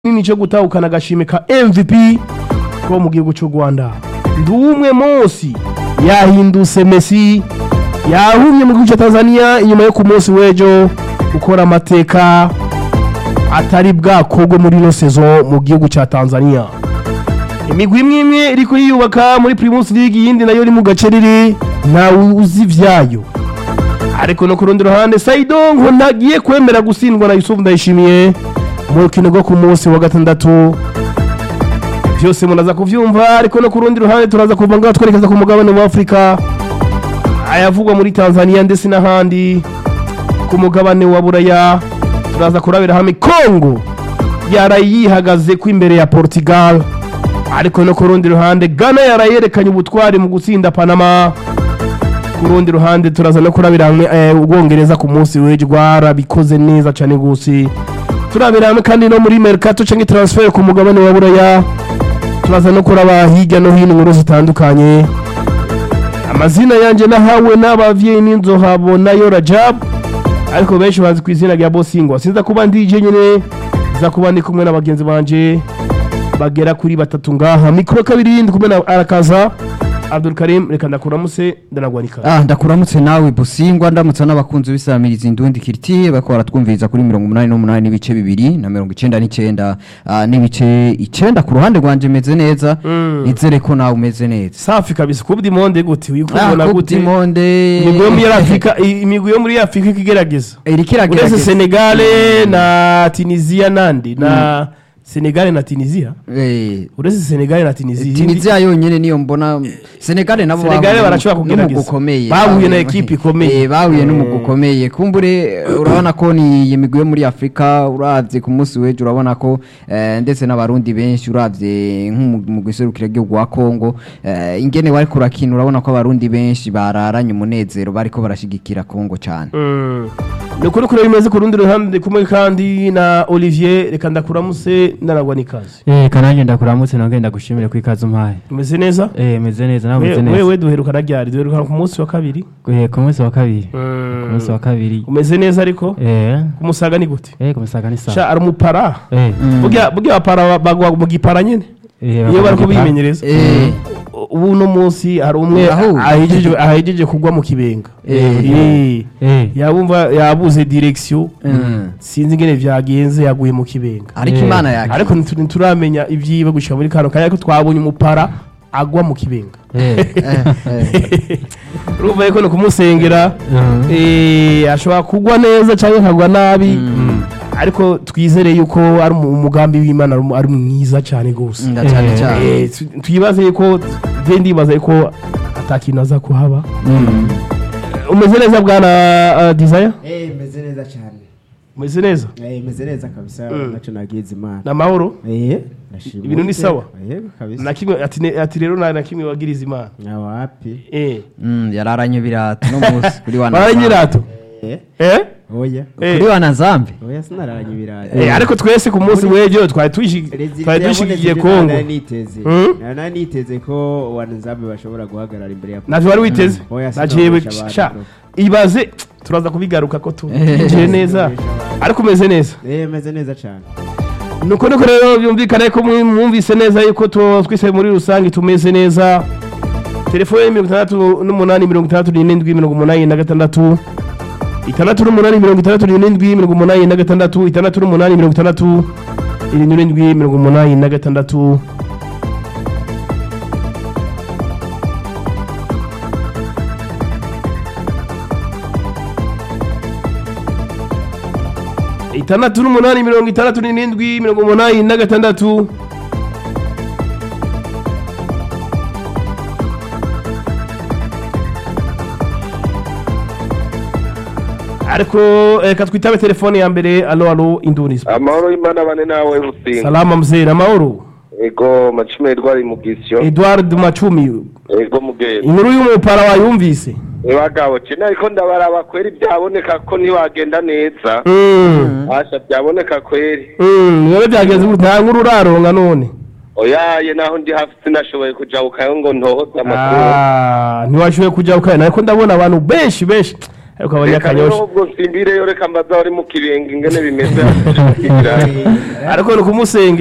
nini cyo gutahukana agashimwe ka MVP ko mu gihugu cy'u Rwanda ndi umwe munsi yahindutse Messi yahumye mu gihugu cya Tanzania inyuma yo ku munsi w'ejo gukora amateka atari bwakorwe muri ino sezo mu gihugu cya Tanzania imigwi imwe imwe iri kuyiyubaka muri Primus League iyindi nayo iri mu gacerere ntawe uzi ivyayo ariko no ku rundi ruhande Saido ngo ntagiye kwemera gutsindwa na Yusuf Ndayishimiye mu rukino rwo ku munsi wa gatandatu byose munaza kuvyumva ariko no ku rundi ruhande turaza kuva ngaho twerekeza ku mugabane wa Afurika ayavugwa muri Tanzania ndetse n'ahandi ku mugabane wa Buraya turaza kurabira hamwe Congo yaraye yihagaze ko imbere ya Portugal ariko no ku rundi ruhande Ghana yarayerekanye ubutwari mu gutsinda Panama ku rundi ruhande turaza no kurabira hamwe eh, ubwongereza ku munsi w'ejo rwarabikoze neza cyane gose turabira hamwe kandi no muri mercato cyangwa transfer ku mugabane wa buraya turaza no kuraba hirya no hino inkuru zitandukanye amazina yanjye nahawe n'abavyeyi n'inzohabo nayo rajab ariko benshi bazi ku izina rya bosingwa sinza kuba ndije nyine nza kuba ndi kumwe n'abagenzi banje bagera kuri batatu ngaha mikoro kabiri ndi kumwe na arakaza Abdul Karim reka ndakuramutse ndanagwanika Ah, ndakuramutse nawe busingwa ndamutsa n'abakunzi b'isamiriza indundi kiriti bariko baratwumviriza kuri mirongo umunani n'umunani n'ibice bibiri na mirongo icenda n'icenda ah, n'ibice icenda ku ruhande rwanje meze neza Mm. nizere ko nawe umeze neza safi kabisa kuba monde gute uyikubona Ah, gute Coupe du Monde imigwi yo muri Afrika i- imigwi yo muri Afrika ikigerageza iriko uretse iragerageza Senegal na Tunisia nandi na Senegal na Tunisia Eh, uretse Senegal na Tunisia Tunisia yonyene niyo mbona Senegal nabo Senegal bahuye barashobora n'umugwi kugerageza. ukomeye Bahuye na Bahuye- equipe ikomeye. Eh, bahuye n'umugwi Mm. ukomeye kumbure eh, urabona ko ni iyi migwi yo muri Afrika uravye ku munsi w'ejo urabona ko eh, ndetse n'abarundi benshi uravye nk'umugwi serukira igihugu wa Congo eh, ingene bariko urakina urabona ko abarundi benshi bararanye umunezero bariko barashigikira Congo cane Mm. ni ukuri kure bimeze ku rundi ruhande ndi kumwe kandi na Olivier reka ndakuramutse ndanagwa n'ikaze Eh kananje ndakuramutse nongeye ndagushimire ku ikaze umpaye. umeze neza Eh meze neza nawe meze We- neza. wewe duherukana ryari duherukana ku munsi wa kabiri Eh ku munsi wa kabiri. Ku Mm. munsi wa kabiri. umeze neza ariko Eh kumusaga ni gute eh kumusaga ni sha sawa. ari umupara Eh. burya burya abapara bagwa mu gipara nyene Eh iyo bariko bimenyereza eh ubu uno munsi hari umwe Aho. ahejeje ahejeje kugwa mu kibenga Eh. Eh. Eh. yabumva yabuze direction mm. sinzi ingene vyagenze yaguye mu kibenga ariko Eh. imana yake ariko ntitu- ntituramenya ivyiwe gushika muri kano kanya ariko twabonye umupara agwa mu kibenga Eh. eh, eh. urumva yuko ni kumusengera Mhm. eh, ashobora kugwa neza cyangwa akagwa nabi ariko twizere yuko ari umu- umugambi w'imana ari umu- ari mwiza cyane rwose Nga cyane Eh. cyane Eh, tu- twibaze yuko je ndibaza yuko atakintu aza kuhaba Mm. umeze neza bwana uh, desire Eh, meze neza cyane umeze neza Eh, meze neza kabisa Mm. naco nagize imana na mahoro Eh, ndashima Ibintu ni Uwiteka. sawa? Eh, kabisa na kimwe ati ne- ati rero nta na kimwe wagiriza imana Ah, wapi eh Mm, yararanye ibirato no munsi kuri wana bara nyirato Eh, eh oya eh kuri wana zambi oya sinararanye ibirayi Eh, ariko twese ku munsi w'ejo twari tushi- Rezida twari dushigikiye yabonetse kongo nari niteze Mm? nari niteze ko wanzabe bashobora guhagarara imbere ya navyo wari witeze Oya, najewe sinabesha abantu, sha bro. ibaze turaza kubigaruka ko tu Eh. injiye neza Sinabesha abantu. ariko umeze neza Eh, meze neza cyane nuko nuko rero byumvikana ko mwi- mwumvise neza yuko tu- twese muri rusange tumeze neza telefone mirongo itandatu n'umunani mirongo itandatu n'irindwi mirongo umunani na gatandatu itandatu n'umunani mirongo itandatu n'irindwi mirongo umunani na gatandatu itandatu n'umunani mirongo itandatu irindwi mirongo umunani na gatandatu itandatu n'umunani mirongo itandatu n'irindwi mirongo umunani na gatandatu ariko reka twitabe telefone ya mbere alo alo indunisi amahoro y'imana bane nawe businga salama mzee amahoro ego macumi edward mugisyo edward macumi ego mugenda inkuru y'umupara wayumvise bagabo cene ariko ndabaraba kweri byaboneka ko ntiwagenda neza Mm, asha byaboneka kweri mm, niwe byagenze gute nta nkuru uraronga none oyaye naho ndi hafi sinashoboye kujabukayo ngo ntohoze amakuru Ah, ntiwashoboye kujya ukaya ariko ndabona abantu benshi benshi ariko reka rero abanyakanyosha ubwo nsimbireyo reka mbaza wari mu kirenge ingene bimeze ariko ni ukumusengera